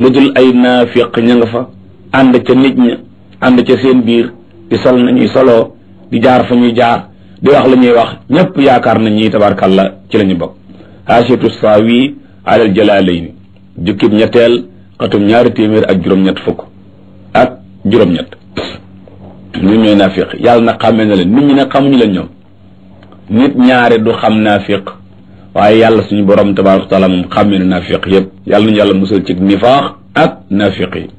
lu dul ay naafiq ña nga fa ànd ca nit ña ànd ca seen biir di sol nañuy soloo di jaar fa ñuy jaar di wax la ñuy wax ñëpp yaakaar nañ ñi tabarkàlla ci la ñu bokk haasiatu saawi alal jalaalayni jukkib ñetteel xatum ñaari téeméer ak juróom-ñett fukk ak juróom-ñett ñun ñooy naafiq yàlla na xàmmee na leen nit ñi nag xamuñu leen ñoom nit ñaare du xam naafiq waaye yàlla suñu borom tabaraka wa taala moom xàmmee na naafiq yëpp yàlla nañu yàlla musal ci nifaax ak naafiq yi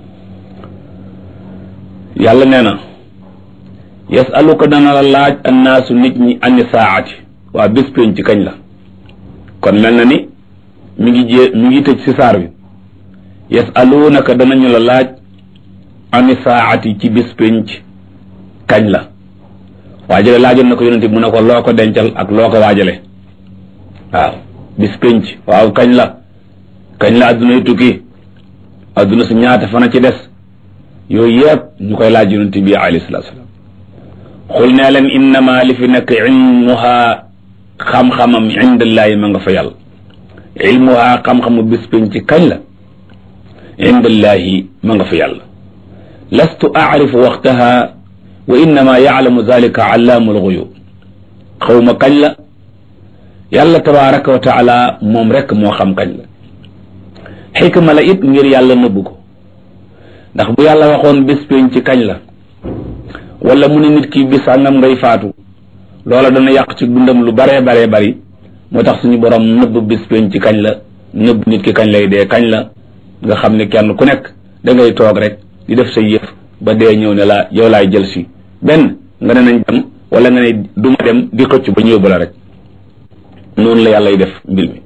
yàlla nee na yasaluka dana la laaj annaasu nit ñi ani saati waa bés pénc ci kañ la kon mel na ni mi ngi jé mi ngi tëj si saar bi yasalunaka danañu la laaj ani saati ci bés pénc kañ la waajale laajoon na ko yonente mu ne ko loo ko dencal ak loo ko waajale waaw bis pénc waaw kañ la kañ la adduna yu tukki adduna su ñaata fana ci des yooyu yëpp ñu koy laaj yonente bi alayhi salatu salaam xul nee leen innama li fi nekk ilmuha xam-xamam indallaahi ma nga fa yàlla ilmuha xam-xamu bis pénc kañ la indallaahi ma nga fa yàlla lastu aarifu waxtaha wa innama yaalamu zalika allaamu alxuyub xawma kañ la yàlla tabaraka wa taala moom rek moo xam kañ la xikma la it ngir yàlla nëbbu ko ndax bu yàlla waxoon bés pénc ci kañ la wala mu ne nit ki bis sàngam ngay faatu loola dana yàq ci dundam lu baree baree bari moo tax suñu borom nëbb bés pénc ci kañ la nëbb nit ki kañ lay dee kañ la nga xam ne kenn ku nekk da ngay toog rek di def sa yëf ba dee ñëw ne la yow laay jël si benn nga ne nañ dem wala nga ne duma dem di xëcc ba ñëw ba la rek noonu la yàlla y def mbir mi